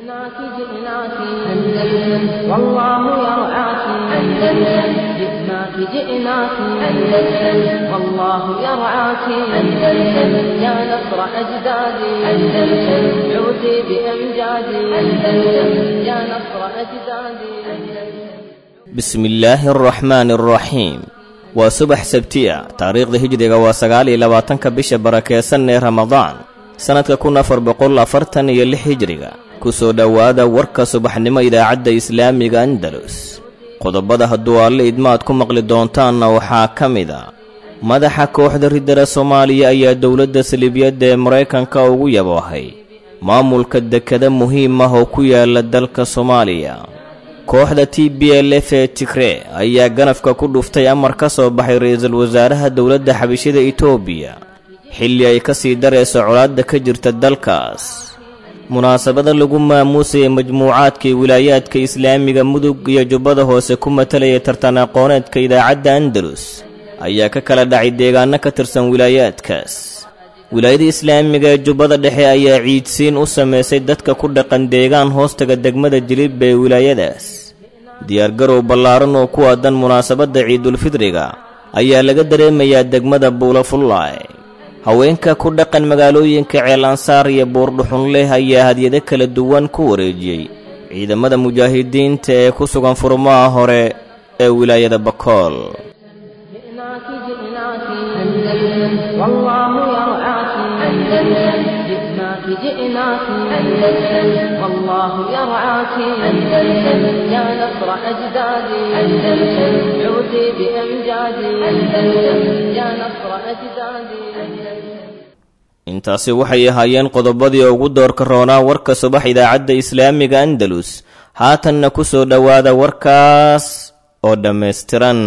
جئناك جئناك أندلس والله يرعاك أندلس جئناك جئناك أندلس والله يرعاك أندلس يا نصر أجدادي أندلس عودي بأمجادي أندلس يا نصر أجدادي أندلس بسم illaahi araxmaani araxiim waa subax sabtiya taariikhda hijriga waa sagaal iyo labaatanka bisha barakeysan ee ramadaan sannadka kun afar boqol afartan iyo lix hijriga ku soo dhowaada warka subaxnimo idaacadda islaamiga andalus qodobada hadduu alle idmaad ku maqli doontaanna waxaa ka mid a madaxa kooxda riddada soomaaliya ayaa dowladda saliibiyadda ee maraykanka ugu yaboohay maamulka dekada muhiim ah oo ku yaala dalka soomaaliya kooxda t b l f ee tigree ayaa ganafka ku dhuftay amar ka soo baxay ra-iisul wasaaraha dowladda xabishida itoobiya xilli ay ka sii darayso colaadda ka jirta dalkaas munaasabada lagu maamuusayay majmuucaadkii wilaayaadka islaamiga mudug iyo jubbada hoose ku matalaya tartan aqooneedka idaacadda andalus ayaa ka kala dhacay deegaano ka tirsan wilaayaadkaas wilaayada islaamiga ee jubbada dhexe ayaa ciidsiin u samaysay dadka ku dhaqan deegaan hoostaga degmada jilib ee wilaayadaas diyaargarow ballaaran oo ku aadan munaasabadda ciidulfidriga ayaa laga dareemayaa degmada buulafullaay haweenka ku dhaqan magaalooyinka ceelansaar iyo buurdhuxun leh ayaa hadyado kala duwan ku wareejiyey ciidamada mujaahidiinta ee ku sugan furmaha hore ee wilaayada bakool جئناك جئناك أندلس والله يرعاك أندلس جئناك جئناك أندلس والله يرعاك أندلس يا نصر أجدادي أندلس عودي بأمجادي أندلس يا نصر أجدادي أندلس intaasi waxay ahaayeen qodobadii ugu doorka roonaa warka subax idaacadda islaamiga andalus haatanna ku soo dhowaada warkaas oo dhammaystiran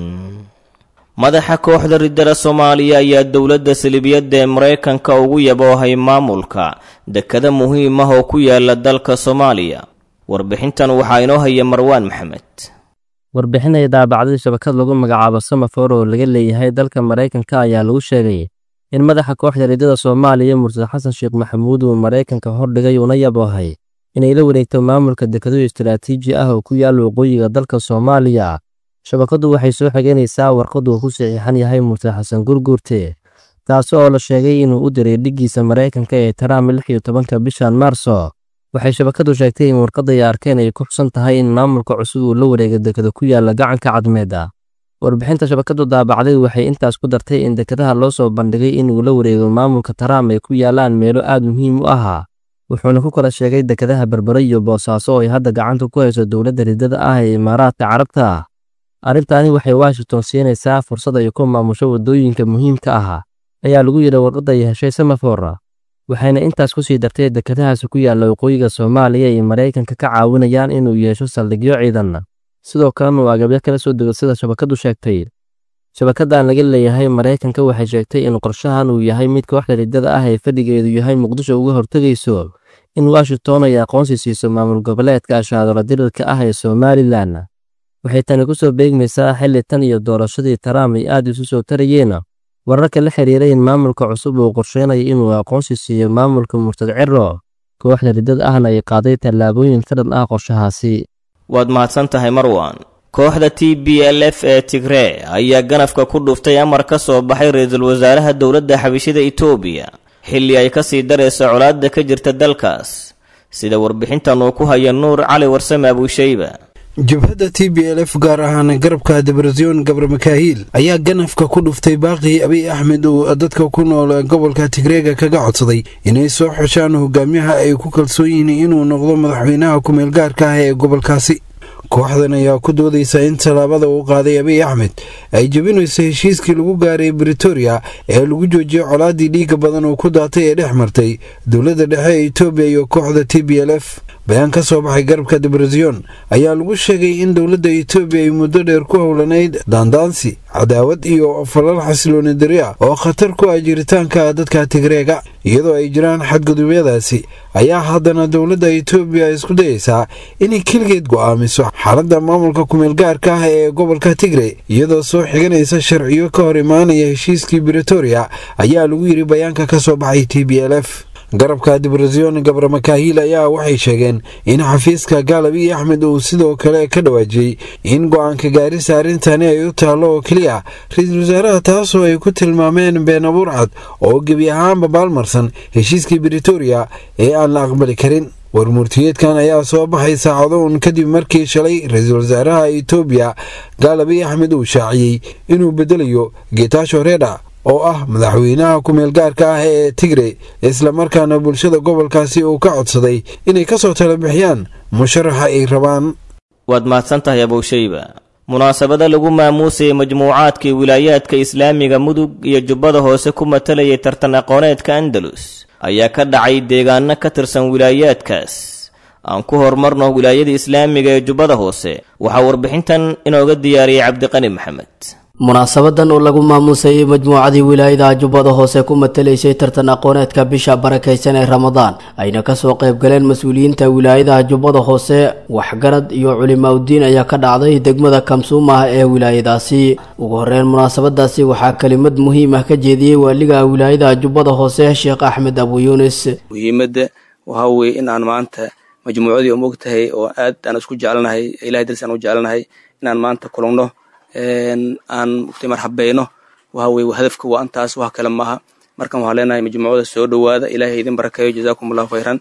madaxa kooxda riddada soomaaliya ayaa dowladda saliibiyadda ee maraykanka ugu yaboohay maamulka dekada muhiim ah oo ku yaala dalka soomaaliya warbixintan waxaa inoo haya marwaan maxamed warbixin ay daabacday shabakad lagu magacaabo samafor oo laga leeyahay dalka maraykanka ayaa lagu sheegay in madaxa kooxda riddada soomaaliya murtad xasan sheekh maxamuud uu maraykanka hordhigay una yaboohay inay la wareegto maamulka dekado istaraatiiji ah oo ku yaala waqooyiga dalka soomaaliya shabakaddu waxay soo xigeynaysaa warqad uu ku saxiixan yahay murtad xasan gurguurte taasi oo la sheegay inuu u diray dhiggiisa maraykanka ee taraam lix iyo tobanka bishan maarso waxay shabakaddu sheegtay in warqadda ay arkeen ay ku xusan tahay in maamulka cusub uu la wareega dekada ku yaala gacanka cadmeeda warbixinta shabakaddu daabacday waxay intaas ku dartay in dekadaha loo soo bandhigay inuu la wareego maamulka taraam ay ku yaalaan meelo aad muhiim u ahaa wuxuuna ku kala sheegay dekadaha berbere iyo boosaaso oo ay hadda gacanta ku hayso dowladda riddada ah ee imaaraadka carabta arrintaani waxay washington siinaysaa fursad ay ku maamusho waddooyinka muhiimka ah ayaa lagu yidhi warqadda ay heshay samafor waxayna intaas ku sii dartay dekadahaasi ku yaalla waqooyiga soomaaliya ay maraykanka ka caawinayaan inuu yeesho saldhigyo ciidan sidoo kalena uu agabyo kala soo dego sida shabakaddu sheegtay shabakaddan laga leeyahay maraykanka waxay sheegtay in qorshahan uu yahay mid kooxda riddada ah ee fadhigeedu yahay muqdisho uga hortegayso in washington ay aqoonsi siiso maamul goboleedka ashaadolo dirirka ah ee somalilan waxay tani ku soo beegmaysaa xilli tan iyo doorashadii taraam ay aad isu soo tarayeen wararka la xiriiray in maamulka cusub uu qorsheynayo inuu aqoonsi siiyo maamulka murtad ciro kooxda riddada ahna ay qaaday tallaabooyin ka dhan ah qorshahaasi waad mahadsan tahay marwan kooxda t b l f ee tigree ayaa ganafka ku dhuftay amar ka soo baxay ra-iisul wasaaraha dowladda xabishida itoobiya xilli ay ka sii darayso colaadda ka jirta dalkaas sida warbixintan uu ku haya nuur cali warsame abuushayba jabhadda t b l f gaar ahaan garabka debrasyon gabar makaahiil ayaa ganafka ku dhuftay baaqii abiy axmed uu dadka ku nool gobolka tigreega kaga codsaday inay soo xeshaan hogaamiyaha ay ku kalsoon yihiin inuu noqdo madaxweynaha ku-meel gaarka ah ee gobolkaasi kooxdan ayaa ku doodaysa in tallaabada uu qaaday abiy axmed ay jebinayso heshiiskii lagu gaaray britoria ee lagu joojiyey colaadii dhiiga badan oo ku daatay ee dhex martay dowladda dhexe ee etoobiya iyo kooxda t b l f bayaan ka soo baxay garabka debrasyon ayaa lagu sheegay in dowladda etoobiya ay muddo dheer ku howlanayd daandaansi cadaawad iyo falal xasilooni dari ah oo khatar ku ah jiritaanka dadka tigreega iyadoo ay jiraan xadgudubyadaasi ayaa haddana dowladda etoobiya isku dayaysaa inay keligeed go'aamiso xaaladda maamulka kumeelgaarka ah ee gobolka tigre iyadoo soo xiganaysa sharciyo ka hor imaanaya heshiiskii britoria ayaa lagu yidhi bayaanka ka soo baxay t b l f garabka dibrazyon gabre makaahiil ayaa waxay sheegeen in xafiiska gaalab iyo axmed uu sidoo kale ka dhawaajiyey in go-aanka gaarista arrintani ay u taallo oo keliya ra-iisul wasaaraha taasoo ay ku tilmaameen been abuur cad oo gebi ahaanba baalmarsan heshiiskii britoria ee aan la aqbali karin warmurtiyeedkan ayaa soo baxay saacado uun kadib markii shalay ra-iisul wasaaraha itoobiya gaalabi axmed uu shaaciyey inuu bedelayo geetaasho reedha oo ah madaxweynaha ku-meel gaarka ah ee tigre islamarkaana bulshada gobolkaasi uu ka codsaday inay kasoo tala bixiyaan musharaxa ay rabaan waad mahadsan tahay abowshayba munaasabada lagu maamuusayay majmuucaadkii wilaayaadka islaamiga mudug iyo jubbada hoose ku matalayay tartan aqooneedka andalus ayaa ka dhacay deegaano ka tirsan wilaayaadkaas aan ku horumarno wilaayada islaamiga ee jubbada hoose waxaa warbixintan inooga diyaariyey cabdiqani maxamed munaasabadan oo lagu maamuusayay majmuucadii wilaayada jubbada hoose ku matalaysay tartan aqooneedka bisha barakaysan ee ramadaan ayna kasoo qayb galeen mas-uuliyiinta wilaayadaha jubbada hoose waxgarad iyo culimaauddiin ayaa ka dhacday degmada kamsuumah ee wilaayadaasi ugu horeyn munaasabadaasi waxaa kelimad muhiim ah ka jeediyey waaliga wilaayada jubbada hoose sheekh axmed abu yuunis muhiimadda waxaa weeye in aan maanta majmuucadii u mogtahay oo aad aan isku jecelnahay ilahay darsi aan u jecelnahay inaan maanta kulugno aan mugtay marxabeyno waxa weye hadafka waa intaas wax kale maaha markan waxaan leenahay majmuucada soo dhowaada ilaahay idin barakeeyo jazaakum allahu khayran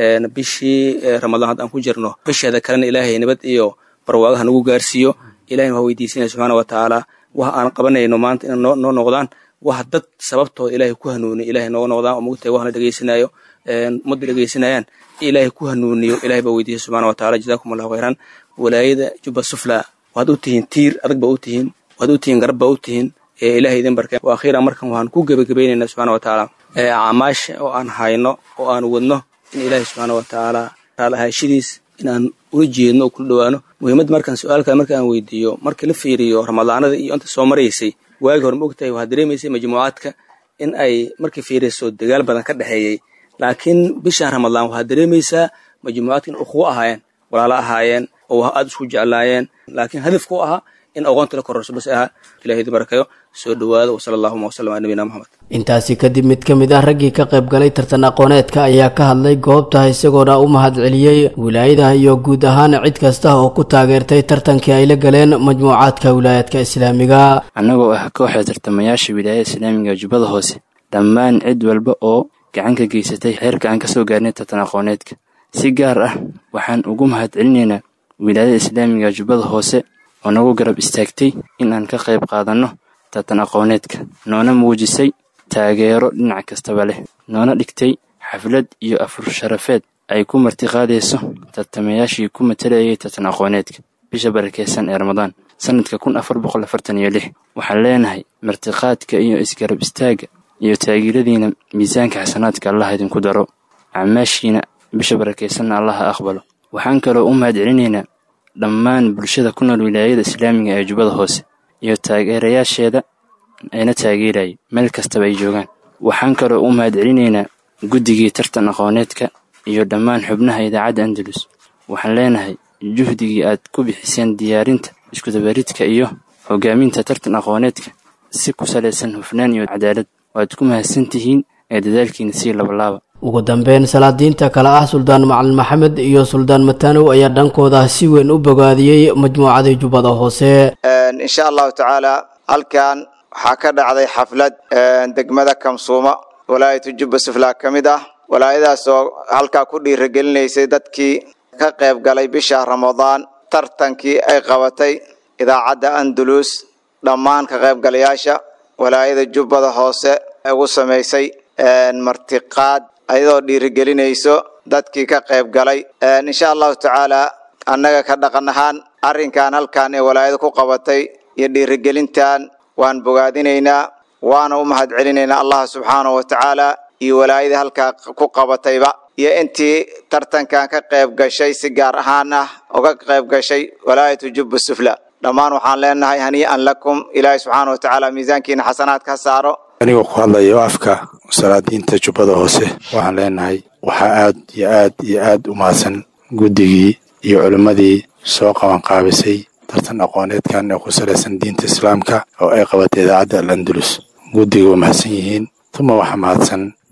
bishii ramadaan haddaan ku jirno bisheeda kalena ilaahay nabad iyo barwaagaha nagu gaarsiiyo ilahayna waa weydiisanaya subxaana wa tacaala wax aan qabanayno maanta ina noo noqdaan wax dad sababtooda ilaahay ku hanuuniyo ilahay nooga noqdaan oo mugtahay waxna dhegeysanayo ummadda dhegeysanayaan ilaahay ku hanuuniyo ilahay baa weydiisay subxaana wa tacaala jazaakum allahu khayran walaayada jubba sufla waad u tihiin tiir adag ba u tihiin waad u tihiin garab ba u tihiin ee ilahay idin barkeen wa akhiiran markan waxaan ku gebagabaynaynaa subxana wa tacaala acmaasha oo aan hayno oo aan wadno in ilaahay subxaana wa tacaala raalahaashidiis inaan ula jeedno oo kula dhowaano muhiimadda markaan su-aal kale markaan weydiiyo markii la fiiriyo ramadaanada iyo inta soo maraysay waagi hore ma ogtahay waxaad dareemaysay majmuucaadka in ay markii fiirayso dagaal badan ka dhexeeyey laakiin bishaan ramadaan waxaad dareemaysaa majmuucaadka in ukhuwo ahaayeen walaalo ahaayeen oo aada isku jeclaayeen laakiin hadafku ahaa in aqoonta la kororso bas ahaa ilahay idin barakayo soo dhowaada wasala allahuma wasalam ala nabiyina moxamed intaasi kadib mid ka mid ah raggii ka qayb galay tartan aqooneedka ayaa ka hadlay goobta isagoona u mahad celiyey wilaayadaha iyo guud ahaan cid kasta oo ku taageertay tartankii ay la galeen majmuucaadka wilaayadka islaamiga annagoo ah kooxda tartamayaasha wilaayada islaamiga jubbada hoose dhammaan cid walba oo gacan ka geysatay heerka aan kasoo gaarnay tartan aqooneedka si gaar ah waxaan ugu mahad celinaynaa wilaayada islaamiga jubbada hoose oo nagu garab istaagtay in aan ka qayb qaadanno tartan aqooneedka noona muujisay taageero dhinac kastaba leh noona dhigtay xaflad iyo afur sharafeed ay ku martiqaadayso tartamayaashii ku matalayay tartan aqooneedka bisha barakeysan ee ramadaan sanadka kun afar boqol afartan iyo lix waxaan leenahay martiqaadka iyo isgarab istaagga iyo taageeradiina miisaanka xasanaadka allah idinku daro acmaashiina bisha barakeysanna allaha aqbalo waxaan kaloo u mahad celinaynaa dhammaan bulshada ku nool wilaayada islaamiga ee jubbada hoose iyo taageerayaasheeda ayna taageerayay meel kastaba ay joogaan waxaan kaloo u mahad celinaynaa guddigii tartan aqooneedka iyo dhammaan xubnaha idaacadda andalus waxaan leenahay juhdigii aad ku bixiseen diyaarinta iskudabaridka iyo hogaaminta tartan aqooneedka si ku salaysan hufnaan iyo cadaalad waad ku mahadsan tihiin ee dadaalkiina sii labalaaba ugu dambeyn salaadiinta kale ah suldaan macalin maxamed iyo suldaan matanow ayaa dhankooda si weyn u bogaadiyey majmuucadii jubbada hoose insha allahu tacaala halkan waxaa ka dhacday xaflad degmada kamsuuma walaayatu jubba suflaa ka mid ah walaayadaas oo halkaa ku dhiiragelinaysay dadkii ka qayb galay bisha ramadaan tartankii ay qabatay idaacadda andalus dhammaan ka qaybgalayaasha walaayada jubbada hoose ugu samaysay martiqaad ayadoo dhiirigelinayso dadkii ka qayb galay insha allahu tacaala annaga ka dhaqan ahaan arrinkan halkan ee walaayada ku qabatay iyo dhiirigelintan waan bogaadinaynaa waana u mahad celinaynaa allah subxaanahu wa tacaala iyo walaayadii halkaa ku qabatayba iyo intii tartankan ka qayb gashay si gaar ahaan ah uga qayb gashay walaayatu jubba sufla dhammaan waxaan leenahay hanii'an lakum ilaahay subxaana wa tacaala miisaankiina xasanaad ka saaro anigoo ku hadlayo afka salaadiinta jubbada hoose waxaan leenahay waxaa aad iyo aad iyo aad u mahadsan guddigii iyo culimmadii soo qabanqaabisay tartan aqooneedkan ee ku salaysan diinta islaamka oo ay qabatay idaacadda al andalus guddiga waa mahadsan yihiin tuma waxaa mahadsan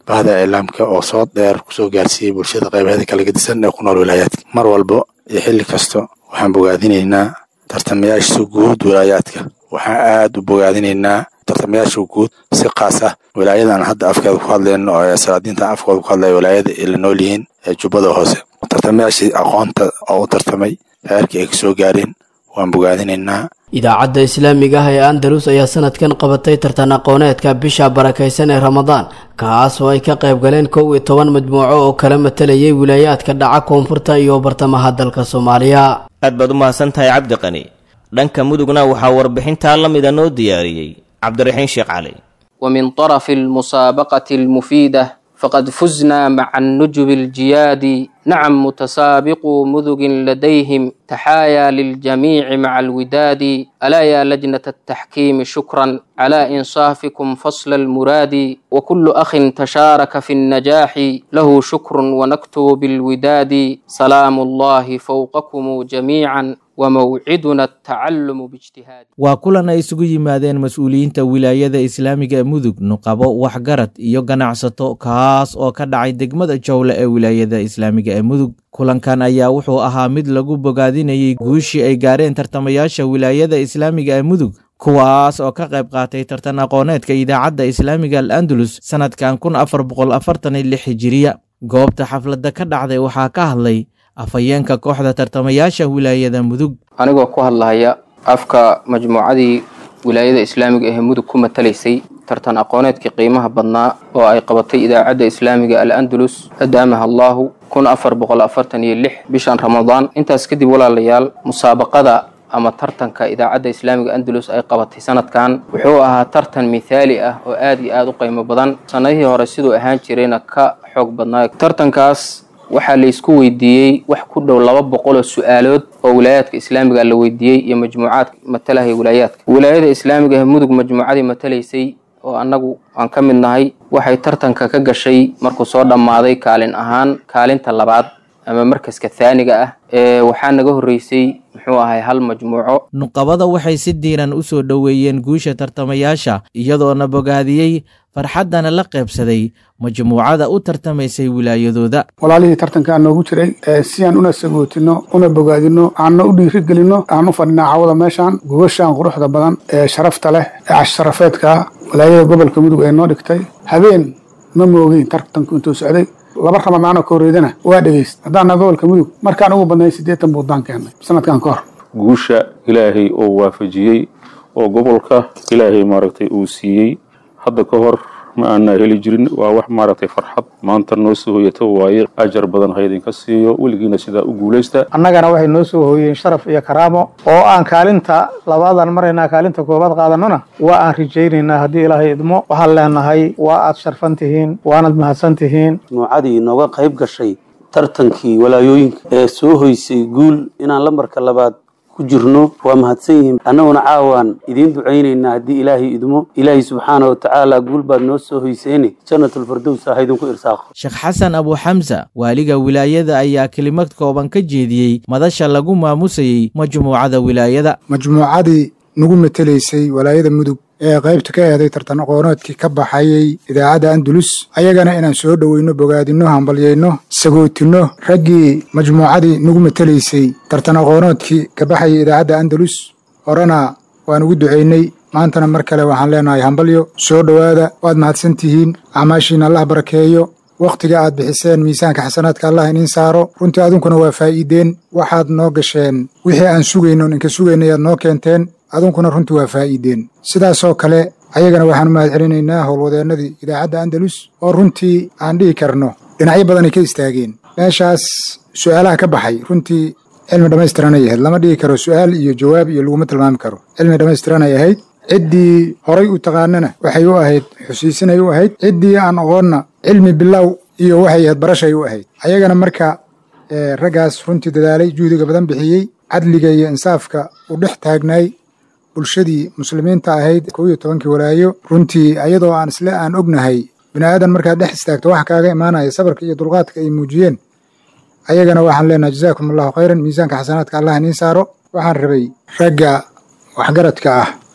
bahda iclaamka oo soo dheer kusoo gaarsiiyey bulshada qaybaheeda kala gedisan ee ku nool wilaayaadka mar walba iyo xilli kasta waxaan bogaadinaynaa tartamayaasha guud wilaayaadka waxaan aad u bogaadinaynaa tartamayaasha guud si kaas ah wilaayadan hadda afkeeda ku hadlayno oo salaadiintan afkooda ku hadlaya wilaayada ay la nool yihiin ee jubbada hoose tartamayaashii aqoonta oo u tartamay heerkii ay kasoo gaareen waan bogaadinaynaa idaacadda islaamiga ah ee andalus ayaa sanadkan qabatay tartan aqooneedka bisha barakaysan ee ramadaan kaas oo ay ka qayb galeen kow iyo toban majmuuco oo kala matalayay wilaayaadka dhaca koonfurta iyo bartamaha dalka soomaaliya aad baad u mahadsan tahay cabdi qani dhanka mudugna waxaa warbixintaa la mida noo diyaariyey cabdiraxiin sheekh cali ومن طرف المسابقة المفيدة فقد فزنا مع النجب الجياد نعم متسابق مذق لديهم تحايا للجميع مع الوداد ألا يا لجنة التحكيم شكرا على إنصافكم فصل المراد وكل أخ تشارك في النجاح له شكر ونكتب بالوداد سلام الله فوقكم جميعا وموعدنا التعلم باجتهاد waa kulan ay isugu yimaadeen mas-uuliyiinta wilaayada islaamiga ee mudug nuqabo waxgarad iyo ganacsato kaas oo ka dhacay degmada jowle ee wilaayada islaamiga ee mudug kulankan ayaa wuxuu ahaa mid lagu bogaadinayay guushii ay gaareen tartamayaasha wilaayada islaamiga ee mudug kuwaas oo ka qayb qaatay tartan aqooneedka idaacadda islaamiga al andalus sannadkan kun afar boqol afartan iyo lix hijiriya goobta xafladda ka dhacday waxaa ka hadlay afhayeenka kooxda tartamayaasha wilaayada mudug anigoo ku hadlahaya afka majmuucadii wilaayada islaamiga ee mudug ku matalaysay tartan aqooneedkii qiimaha badnaa oo ay qabatay idaacadda islaamiga al andalus adaamaha allahu kun afar boqol afartan iyo lix bishan ramadaan intaas kadib walaalayaal musaabaqada ama tartanka idaacadda islaamiga andalus ay qabatay sanadkan wuxuu ahaa tartan mithaali ah oo aad iyo aad u qiimo badan sanadihii hore siduu ahaan jirayna ka xoog badnaa tartankaas waxaa la isku weydiiyey wax ku dhow laba boqol oo su-aalood oo wilaayaadka islaamiga la weydiiyey iyo majmuucaadka matalahaya wilaayaadka wilaayada islaamiga ee mudug majmuucadii matalaysay oo annagu aan ka mid nahay waxay tartanka ka gashay markuu soo dhammaaday kaalin ahaan kaalinta labaad ama markaska thaaniga ah ee waxaa naga horreysay muxuu ahay hal majmuuco nuqabada waxay si diiran u soo dhoweeyeen guusha tartamayaasha iyadoona bogaadiyey farxaddana la qaybsaday majmuucada u tartamaysay wilaayadooda walaalihii tartankaa noogu jiray si aan una sagootino una bogaadino aanna u dhiirigelino aan u fadhinaa cawada meeshaan gubashaan quruxda badan ee sharafta leh ee casharafeedka walaayada gobolka mudug ee noo dhigtay habeen ma moogeyn tartanku intuu socday laba ramadaanoo ka horreydana waa dhegayst haddaana gobolka mudug markaan ugu badnay siddeetan buuddaan keennay sanadkan ka hor guusha ilaahay oo waafajiyey oo gobolka ilaahay maaragtay uu siiyey hadda ka hor ma aanaa heli jirin waa wax maaragtay farxad maanta noo soo hoyata waaye ajar badan ha idinka siiyo weligiina sidaa u guulaysta annagana waxay noo soo hooyeen sharaf iyo karaamo oo aan kaalinta labaadan maraynaa kaalinta koobaad qaadanona waa aan rajaynaynaa haddii ilaahay idmo waxaan leenahay waa aad sharfan tihiin waanad mahadsan tihiin nuucadii nooga qayb gashay tartankii walaayooyinka ee soo hoysay guul inaan lambarka labaad ku jirno waa mahadsan yihiin annaguna caawaan idiin ducaynaynaa haddii ilaahay idmo ilaahay subxaana wa tacaala guul baad noo soo hoyseene jannatulfardows ha idinku irsaaqo sheekh xasan abu xamsa waaliga wilaayada ayaa kelimad kooban ka jeediyey madasha lagu maamusayey majmuucada wilaayada majmuucadii nagu matelaysay walaayada mudug ee qaybta ka eeday tartan aqooneedkii ka baxayay idaacadda andalus ayagana inaan soo dhoweyno bogaadinno hambalyayno sagootinno raggii majmuucadii nagu matelaysay tartan aqooneedkii ka baxayay idaacadda andalus horena waan ugu ducaynay maantana mar kale waxaan leenahay hambalyo soo dhowaada waad mahadsan tihiin acmaashiina allah barakeeyo wakhtiga aad bixiseen miisaanka xasanaadka allah iniin saaro runtii adunkuna waa faa'iideen waxaad noo gasheen wixii aan sugayno ninka sugaynay aad noo keenteen adunkuna runtii waa faa'iideen sidaasoo kale ayagana waxaan u mahad celinaynaa howlwadeennadii idaacadda andalus oo runtii aan dhihi karno dhinacyo badanay ka istaageen meeshaas su'aalaha ka baxay runtii cilmi dhammaystiranay ahayd lama dhihi karo su'aal iyo jawaab iyo laguma tilmaami karo cilmi dhammaystiranay ahayd ciddii horay u taqaanana waxay u ahayd xusiisinay u ahayd ciddii aan aqoonna cilmi bilow iyo waxay ahayd barashay u ahayd ayagana marka raggaas runtii dadaalay juhdiga badan bixiyey cadliga iyo insaafka u dhex taagnaay bulshadii muslimiinta ahayd kow iyo tobankii walaayo runtii ayadoo aan isle aan ognahay bini aadan markaad dhex istaagto waxa kaaga imaanaya sabarka iyo dulqaadka ay muujiyeen ayagana waxaan leenahay jazaakum allahu khayran miisaanka xasanaadka allah iniin saaro waxaan rabay ragga waxgaradka ah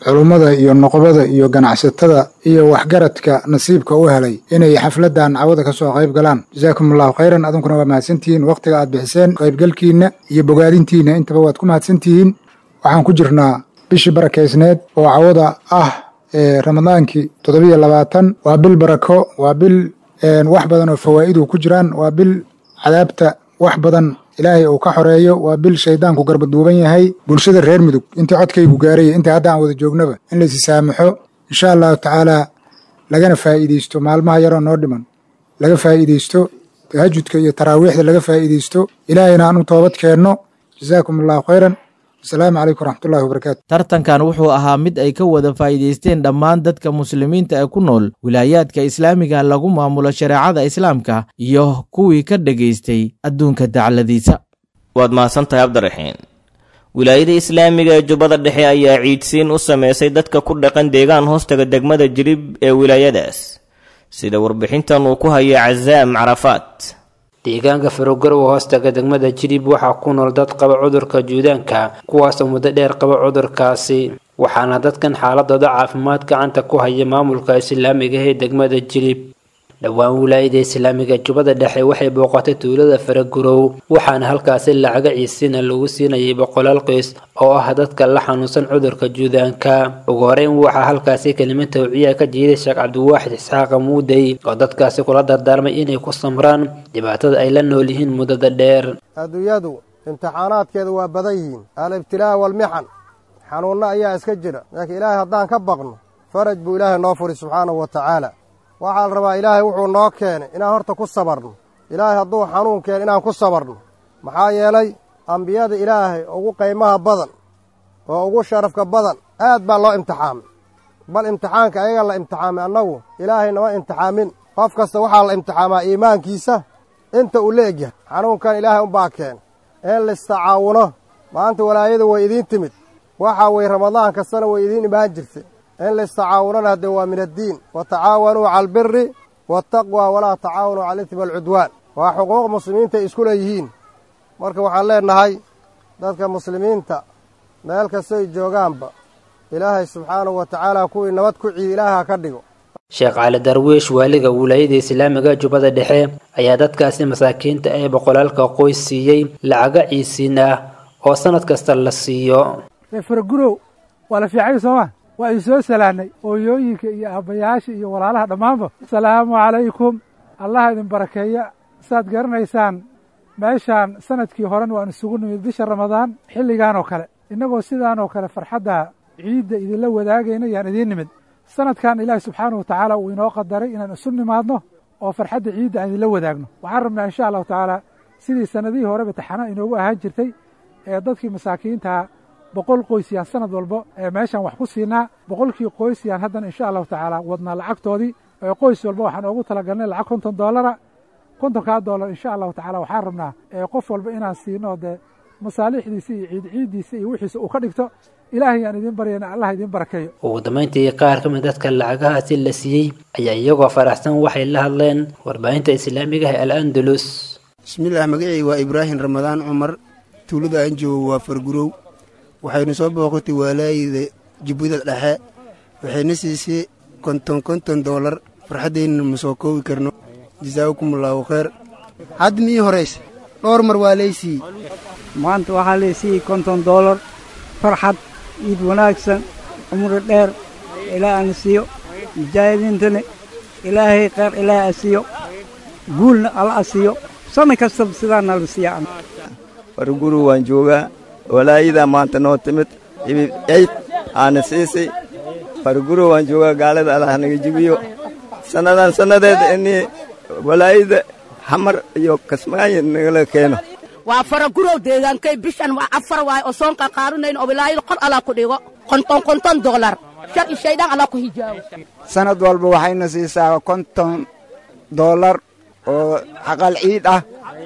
culummada iyo noqobada iyo ganacsatada iyo waxgaradka nasiibka u helay inay xafladdan cawada ka soo qayb galaan jasaakum allahu khayran adunkuna waa mahadsantihiin wakhtiga aad bixiseen qaybgalkiinna iyo bogaadintiinna intaba waad ku mahadsantihiin waxaan ku jirnaa bishii barakaysneed oo cawada ah ee ramadaankii toddobiyo labaatan waa bil barako waa bil wax badan oo fawaa'idu ku jiraan waa bil cadaabta wax badan ilaahay uu ka xoreeyo waa bil shaydaanku garbaduuban yahay bulshada reer mudug intii codkaygu gaaraya intii hadda aan wada joognaba in laysi saamaxo insha allahu tacaalaa lagana faa'iidaysto maalmaha yaroo noo dhiman laga faa'iidaysto tahajudka iyo taraawiixda laga faa'iidaysto ilaahayna aan u toobad keenno jasaakum allahu khayran asalaamu calaykum waraxmatullahi wabarakaatu tartankan wuxuu ahaa mid ay ka wada faa'iidaysteen dhammaan dadka muslimiinta ee ku nool wilaayaadka islaamiga lagu maamulo shareecada islaamka iyo kuwii ka dhegaystay adduunka dacladiisa waad mahadsantahay cabdiraxiin wilaayada islaamiga ee jubbada dhexe ayaa ciidsiin u samaysay dadka ku dhaqan deegaan hoostaga degmada jirib ee wilaayadaas sida warbixintan uu ku hayo casaam carafaat deegaanka farogarow hoostaga degmada jilib waxaa ku nool dad qaba cudurka juudaanka kuwaasoo muddo dheer qaba cudurkaasi waxaana dadkan xaaladooda caafimaad gacanta ku haya maamulka islaamiga ee degmada jilib dhowaan wilaayada islaamiga jubbada dhexe waxay booqatay tuulada faragurow waxaana halkaasi lacaga ciisiina lagu siinayay boqolaal qoys oo ah dadka la xanuunsan cudurka juudaanka ugu horeyn waxaa halkaasi kelimad tawciya ka jiiday sheekh cabdiwaaxid isxaaqa muudey oo dadkaasi kula dardaarmay inay ku samraan dhibaatada ay la nool yihiin muddada dheer adduunyadu imtixaanaadkeedu waa badan yihiin alibtilaa walmixan xanuunno ayaa iska jira laakiin ilaahay haddaan ka baqno faraj buu ilaahay noo furi subxaanahu wa tacaala waxaa la rabaa ilaahay wuxuu noo keenay inaan horta ku sabarno ilaahay hadduu xanuun keeno inaan ku sabarno maxaa yeelay ambiyada ilaahay ugu qaymaha badan oo ugu sharafka badan aad baa loo imtixaamay bal imtixaanka ayaga la imtixaamay annagu ilaahay nama imtixaamin qof kasta waxaa la imtixaamaa iimaankiisa inta uu la egyahay xanuunkan ilaahay unbaa keenay in laistacaawuno maanta walaayadu way idiin timid waxaa weye ramadaan kastana way idiin imaan jirtay in laistacaawunana haddee waa min addiin wa tacaawanuu cala albiri waataqwa walaa tacaawanuu cala alismi walcudwaan waa xuquuq muslimiinta ay isku leeyihiin marka waxaan leennahay dadka muslimiinta meel kastoy joogaanba ilaahay subxaanahu wa tacaala kuwii nabad ku ciidi ilaaha ka dhigo sheekh cali darwiish waaliga wilaayada islaamiga jubbada dhexe ayaa dadkaasi masaakiinta ee boqolaalka qoys siiyey lacaga ciisiin ah oo sannad kasta la siiyo faragurow waa la fiicay sooma waa idin soo salaannay hooyooyinka iyo aabbayaasha iyo walaalaha dhammaanba asalaamu calaykum allah idin barakeeya saad garanaysaan meeshaan sanadkii horena waan isugu nimid bisha ramadaan xilligan oo kale innagoo sidaan oo kale farxadda ciidda idinla wadaagayna yaan idiin nimid sanadkan ilaahi subxaanahu watacaala uu inoo qadaray inaan isu nimaadno oo farxadda ciidda aan idinla wadaagno waxaan rabnaa insha allahu tacaala sidii sannadihii horeba taxana inoogu ahaan jirtay ee dadkii masaakiintaa boqol qoys yaan sanad walba ee meeshaan wax ku siinaa boqolkii qoys yaan haddana insha allahu tacaala wadnaa lacagtoodii ee qoys walba waxaan oogu talagalnay lacag konton doolara kontonkaa doolar insha allahu tacala waxaan rabnaa ee qof walba inaan siino dee masaalixdiisa iyo ciid ciiddiisa iyo wixiisa uu ka dhigto ilaahay yaan idiin baryayna allah idiin barakeeyo ugu dambayntii qaar ka mid dadka lacagahaasi la siiyey ayaa iyagoo faraxsan waxay la hadleen warbaahinta islaamiga ee al andalus bismillaah magacii waa ibraahim ramadaan cumar tuulada aan joogo waa fargurow waxaynu soo booqatay waalaayida jubbada dhexe waxayna siisay konton konton doolar farxaddayna ma soo koobi karno jasaakumullahu khayr hadda mii horaysa dhowr mar waa laysiiyey maanta waxaa laysiiyey konton doolar farxad iid wanaagsan cumri dheer ilaa aan siiyo mujaahidiintana ilaahay kheyr ilaahay a siiyo guulna alla a siiyo sanna kastaba sidaana la siiya farguru waan joogaa walaayadaa maanta noo timid ibib ciid aana siisay farguro waan joogaa gaalada allah naga jibiyo sannadan sannadeeda inii walaayada xamar iyo kasmaayo nagala keeno waa faragurow deegaankay bishan waa afar waay oo soonka qaarinayn oo wilaayada qor allah ku dhigo konton konton doolar shar i shaydaan allah ku hijaabo sanad walba waxayna siisaa konton doolar oo xaqal ciid ah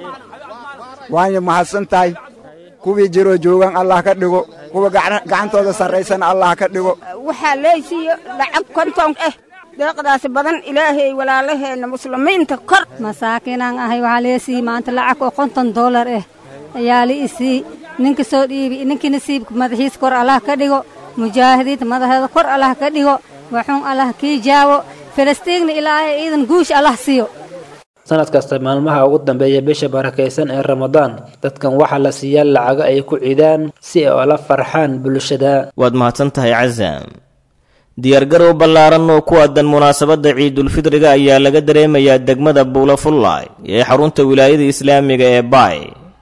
waanya mahadsan tahay kuwii jiroo joogan allah ka dhigo kuwa gacantooda sarraysana allah ka dhigo waxaa leesiiyo lacag konton ah deeqdaasi badan ilaahay walaalaheenna muslimiinta kor masaakiinaan ahay waxaa leesii maanta lacag oo konton doolar ah ayaa la isii ninka soo dhiibi ninkii nasiibka madaxiis kor allah ka dhigo mujaahidiinta madaxeeda kor allah ka dhigo waxuun allah kii jaawo falastiinna ilaahay ciidan guush allah siiyo sanad kasta maalmaha ugu dambeeya bisha barakaysan ee ramadaan dadkan waxaa la siiyaa lacago ay ku ciidaan si ay ola farxaan bulshada waad mahadsan tahay casaam diyaargarow ballaaran oo ku aadan munaasabadda ciidulfidriga ayaa laga dareemayaa degmada buula fullaay ee xarunta wilaayada islaamiga ee baay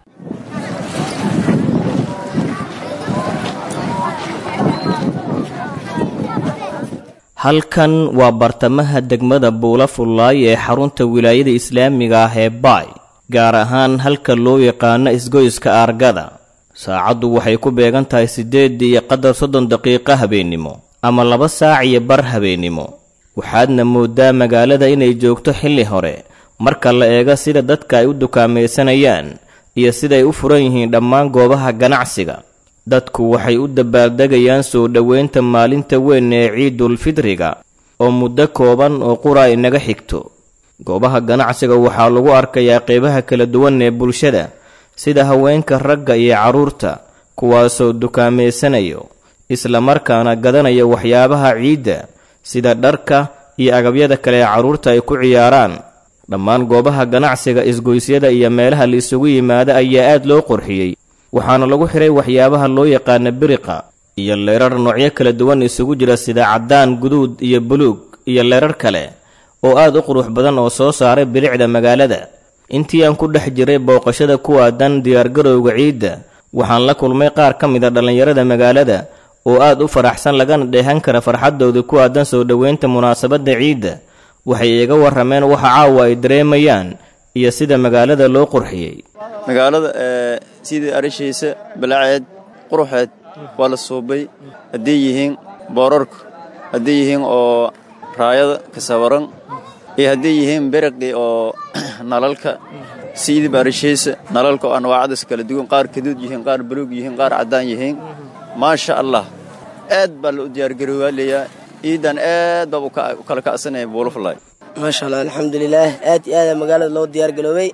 halkan waa bartamaha degmada buula fullaay ee xarunta wilaayada islaamiga ah ee baay gaar ahaan halka loo yaqaano isgoyska aargada saacaddu waxay ku beegan tahay siddeed iyo qadar soddon daqiiqo habeennimo ama laba saac iyo bar habeennimo waxaadna mooddaa magaalada inay joogto xilli hore marka la eego sida dadka ay u dukaamaysanayaan iyo siday u furan yihiin dhammaan goobaha ganacsiga dadku waxay u dabaaldegayaan soo dhoweynta maalinta weyn ee ciidulfidriga oo muddo kooban oo qura inaga xigto goobaha ganacsiga waxaa lagu arkayaa qeybaha kala duwan ee bulshada sida haweenka ragga iyo carruurta kuwaasoo dukaameysanayo islamarkaana gadanaya waxyaabaha ciidda sida dharka iyo agabyada kale ee carruurta ay ku ciyaaraan dhammaan goobaha ganacsiga isgoysyada iyo meelaha la isugu yimaada ayaa aad loo qurxiyey waxaana lagu xiray waxyaabaha loo yaqaana biriqa iyo leerar noocyo kala duwan isugu jira sida caddaan guduud iyo buluug iyo leerar kale oo aad u qurux badan oo soo saaray bilicda magaalada intii aan ku dhex jiray booqashada ku aadan diyaargarowga ciidda waxaan la kulmay qaar ka mid a dhallinyarada magaalada oo aad u faraxsan lagana dheehan kara farxaddooda ku aadan soo dhoweynta munaasabadda ciidda waxay iga warrameen waxa caawa ay dareemayaan iyo sida magaalada loo qurxiyey magaalada sidii arishiisa balaaceed quruxeed waa la suubay hadday yihiin boorarka hadday yihiin oo raayada ka sawaran iyo hadday yihiin beriqii oo nalalka sidii arishiisa nalalka oo anwaacadaas kala duwan qaar kaduud yihiin qaar buluug yihiin qaar caddaan yihiin maasha allah aad baa la u diyaargaroowaalayaa ciidan aad baa u kala kacsanaya buulufalay maasha allah alxamdulilaah aad iyo aada magaalada loo diyaargaroobay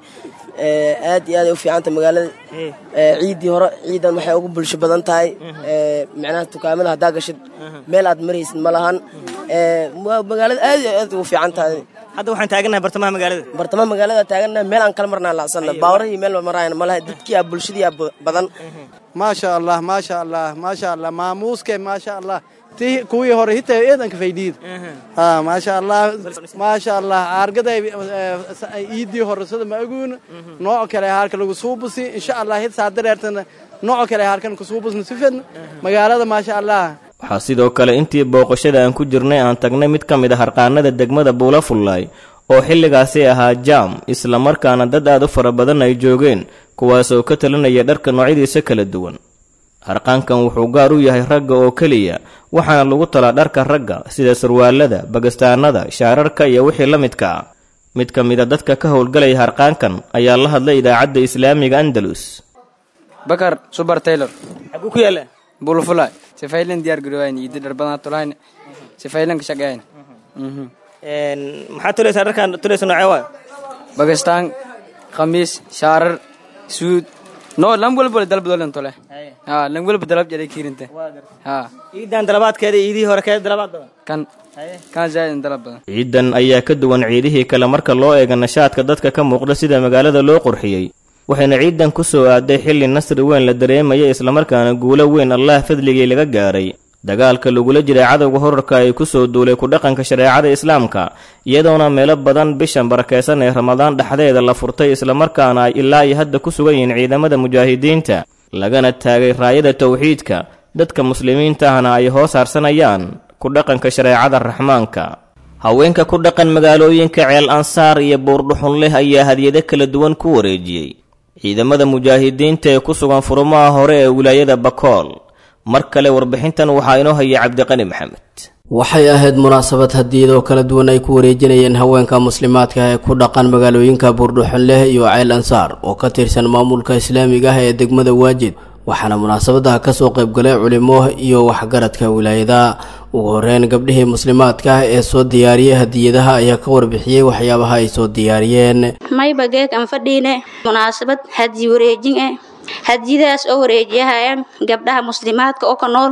aad iyo aad ay u fiicanta magaalada ciiddii hore ciidan waxay ugu bulsho badan tahay macnaha dukaamada haddaa gashid meel aad maraysid ma lahan magaalada aad iyo aad ugu fiican tahay hadda waxaan taagannahay bartamaha magaalada bartamaha magaalada taagannahay meel aan kala marnaa lacsanna baawrahii meel maraayan ma laha dadkii aa bulshadii aa badan maasha allah maasha allah maasha allah maamuuske maasha allah ti kuwii hore hitaa eedanka faydiid ha maasha allah maasha allah aargaday iidii hore sida ma aguun nooc kale halka lagu suubusi insha allah hid saa dareertana nooc kale halkan ku suubusna sifadna magaalada maasha allah waxaa sidoo kale intii booqashada aan ku jirnay aan tagnay mid ka mid a harqaanada degmada buula fullaay oo xilligaasi ahaa jaam islamarkaana dad aad u fara badan ay joogeen kuwaasoo ka talinaya dharka noocyadiisa kala duwan harqaankan wuxuu gaar u yahay ragga oo keliya waxaana lagu talaa dharka ragga sida sarwaalada bagastaanada shaararka iyo wixii la midka ah mid ka mid a dadka ka howlgalaya harqaankan ayaa la hadlay idaacadda islaamiga andalus bakar subar taylor xaguu ku yaala bulfulay sifaylan diyaar garowayn idi dharbadana tulayn sifaylan ka shaqeyn maxaa tulaysaa dharkan tulaysa noocee waayo bagastaan khamiis shaarar suud no lan walba dalbadolen tole ha lan walba dalab jare kirinta ha ciidan dalabaadkeeda iidihii hore keeda dalabaad badan kan kan zaaid dalab badan ciidan ayaa ka duwan ciidihii kale marka loo eego nashaadka dadka ka muuqda sida magaalada loo qurxiyey waxayna ciidan ku soo aaday xilli nasri weyn la dareemaya islamarkaana guulo weyn allah fadligii laga gaaray dagaalka lagula jiray cadowga horarka ay ku soo duulay ku dhaqanka shareecada islaamka iyadoona meelo badan bishan barakaysan ee ramadaan dhexdeeda la furtay islamarkaana ay ilaa iyo hadda ku sugan yihiin ciidamada mujaahidiinta lagana taagay raayada towxiidka dadka muslimiinta ahna ay hoos harsanayaan ku dhaqanka shareecada raxmaanka haweenka ku dhaqan magaalooyinka ceel ansaar iyo buurdhuxun leh ayaa hadyado kala duwan ku wareejiyey ciidamada mujaahidiinta ee ku sugan furumaha hore ee wilaayada bakool mar kale warbixintan waxaa inoo hayay cabdiqani maxamed waxay ahayd munaasabad hadiyadoo kala duwan ay ku wareejinayeen haweenka muslimaadka ee ku dhaqan magaalooyinka buurdhuxunleh iyo ceyl ansaar oo ka tirsan maamulka islaamiga ah ee degmada waajid waxaana munaasabadaha kasoo qaybgalay culimo iyo waxgaradka wilaayada ugu horeyn gabdhihii muslimaadka ah ee soo diyaariyay hadiyadaha ayaa ka warbixiyey waxyaabaha ay soo diyaariyeen mayba geeg aan fadhiine munaasabad hadiyi wareejin eh hadiyadaas oo wareejiyahayaan gabdhaha muslimaadka oo ka nool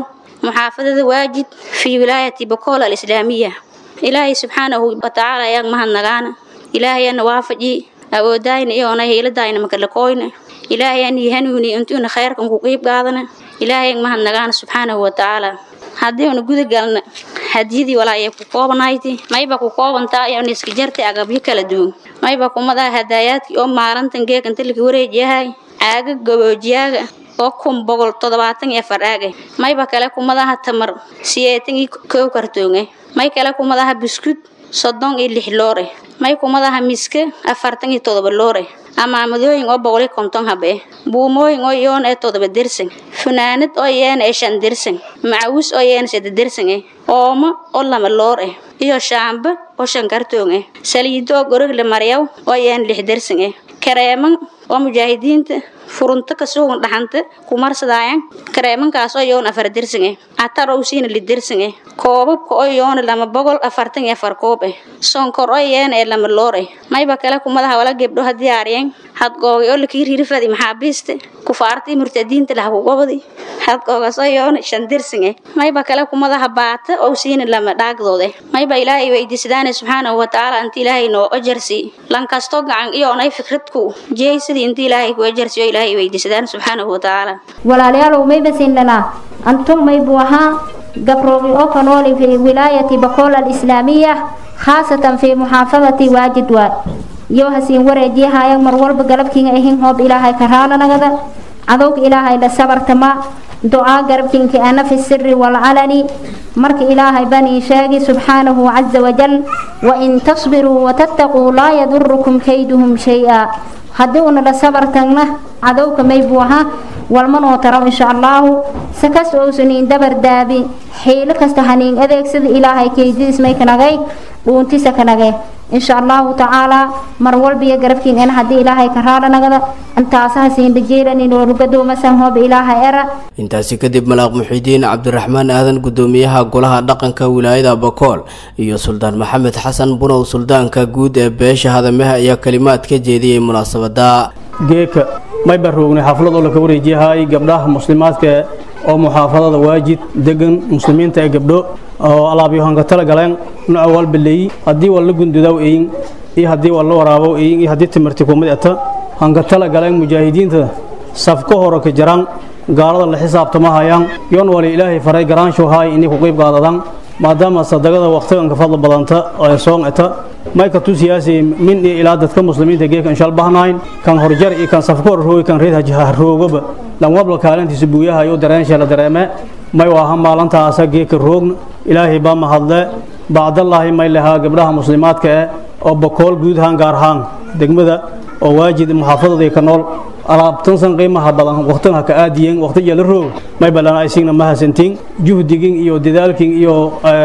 muxaafadada waajid fii wilaayati bakool alislaamiya ilaahay subxaanahu watacaala ayaan mahadnagaana ilaahayana waafaji awoodayna iyoona hiiladayna makalakooyna ilaahayaan hanuuni intuuna khayrkan ku qiib qaadana ilaahayan mahadnagaana subxaanahu watacaala haddii una guda galna hadiyadii walaayay ku koobanayti mayba ku koobantaa iyoona iska jartay agabyo kala duwan mayba kumadaa hadaayaadkii oo maalintan geeganta laka wareejiyahay caaga gaboojiyaaga oo kun boqol toddobaatan iyo afar aaga mayba kale kumadaha tamar siyeetan iyo kow kartoonge may kale kumadaha buskud soddon iyo lix loore may kumadaha miska afartan iyo toddoba loore amaamadooyin oo boqol iyo konton habe buumooyin oo iyoon ee toddoba dersan funaanad oo iyeena ee shan dersan macawis oo iyeena saddex dersan eh oomo oo lama loor eh iyo shaamba oo shan kartoon eh saliido oo gorogle maryaw oo iyeena lix dersan eh kareeman oo mujaahidiinta furunto ka sugan dhaxanta kumarsadaayan kareemankaas oo iyoona afar dersan eh atar oo siina li dersan eh koobabka oo iyoona lama boqol afartan iyo afar koob eh sonkor oo iyeena ee lama loor eh mayba kale kumadaha wala gebdho ha diyaariyeen hadgooga oo lakii ririfadi maxaabiista kufaartii murtadiinta lah kugobadi hadgoogaas oo iyoona shan dersan eh mayba kale kumadaha baata oo siina lama dhaagdoode mayba ilaahay weydiisadaane subxaanahu watacaala inta ilaahay noo ajarsi lankasto gacan iyoonay fikradku jeeysadii inta ilaahay ku ajarsiyo ilaahay weydiisadaan subxaanahu watacaala walaalayaalow mayba sinlanaa antum maybu ahaa gabroogi oo ka nooli fi wilaayati bakool alislaamiya khaasatan fi muxaafadati waajid waad yoo hasiin wareejiyahaayan mar walba galabkiinga ahin hoob ilaahay ka raalanagada cadowga ilaahay la sabartama ducaa garabkiinka ana fi siri walcalani marka ilaahay banii sheegi subxaanahu caza wajal wain tasbiruu watattaquu laa yadurukum kayduhum shay-a haddii una la sabartagna cadowka maybuu ahaa walmanoo taro insha allaahu sakas ousanin dabar daabi xiilo kasta haniin adeegsada ilaahay keydidiis may kanagay dhuuntisa kanage insha allahu tacaalaa mar walbiyo garabkiin ena haddii ilaahay ka raalanagada intaasaha siindhajeelanin walugadoomasan hooba ilaahay era intaasi kadib malaaq muxiidiin cabdiraxmaan aadan gudoomiyaha golaha dhaqanka wilaayada bakool iyo suldaan maxamed xasan bunow suldaanka guud ee beesha hadamaha ayaa kalimaad ka jeediyey munaasabada geeka may baroognay xaflad oo laka wareejiyahay gabdhaha muslimaadka oo muxaafadada waajid degan muslimiinta ee gabdho oo alaabyohanka tala galeen nooca walbaleeyi haddii waa la gundudaw eyin iyo haddii waa la waraabow eyin iyo haddii timirti kumid eta hanka tala galeen mujaahidiinta safka hore ka jaraan gaalada la xisaabtama hayaan yoon wali ilaahay faray garaanshow haay inay ku qayb qaadadaan maadaama sadaqada waqtigan ka fadla badanta ee soon eta may ka tusiyaasi min iyo ilaa dadka muslimiinta geeka inshaal bahnayn kan horjar iyo kan safka hor roogi kan reed hajaha roogaba lan wabla kaalintiisa buuyaha iyo dareensha la dareeme may waaha maalintaasa geeka roogna ilaahay baa mahadle bacdallaahi may lahaa gabdhaha muslimaadka eh oo bakool guud ahaan gaar ahaan degmada oo waajid muxaafadadii ka nool alaabtansan qiimaha badan waqtigan ha ka aadiyeen waqtiga la roog may balana aysigna ma hasantiin juhdigin iyo dadaalkin iyo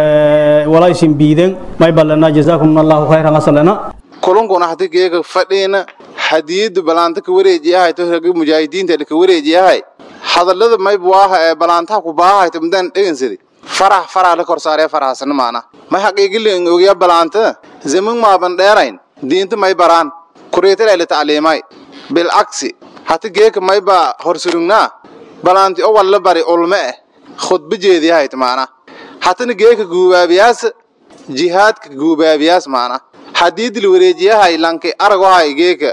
walaysin biiden may balana jazaakum allahu khayran asalana kulunkuna hadi geega fadhiina hadiyadu balaanta ka wareejiyahay to ragi mujaahidiinta ka wareejiyahay hadallada may buaha ee balaantaha ku baahay to midaan dhegansadi farax farax la kor saaree faraxsana maana may xaqiigilen ogiya balaanta zaman maaban dheerayn diinta may baraan kureetala la tacliimay bilcagsi hati geeka may baa horsurugnaa balaanti o walla bari ulme eh khudba jeediyahayt maana hatana geeka guubaabiyaas jihaadka guubaabiyaas maana haddii dil wareejiyahay lanki aragohay geeka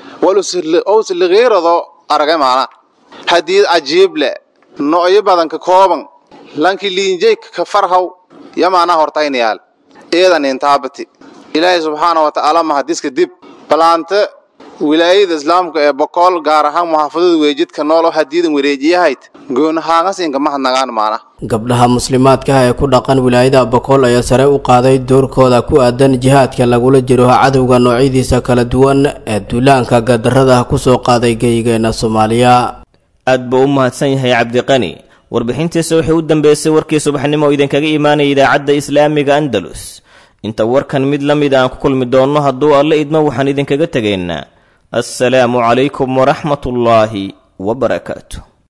walusligiirado aragay maana haddii cajiible no'yo badan ka kooban lanki liinjay ka farhaw ya maana hortaynayaal eedan intaabati ilaahay subxaana wa tacaala mahadiska dib balaanta wilaayada islaamka ee bokool gaar ahaan muxaafadada weejidka nool oo hadiidan wareejiyahayd goonahaangasinka mahadnagaan maana gabdhaha muslimaadkaah ee ku dhaqan wilaayada bakool ayaa sare u qaaday doorkooda ku aadan jihaadka lagula jiro cadowga noocyadiisa kala duwan ee duulaanka gadarada kusoo qaaday geyigeena soomaaliya aad buu u mahadsan yahay cabdiqani warbixintiisa waxay u dambeysay warkii subaxnimo oo idinkaga imaanaya idaacadda islaamiga andalus inta warkan mid la mid aan ku kulmi doonno hadduu alle idmo waxaan idinkaga tegaynaa assalaamu calaykum waraxmatullaahi wabarakaatu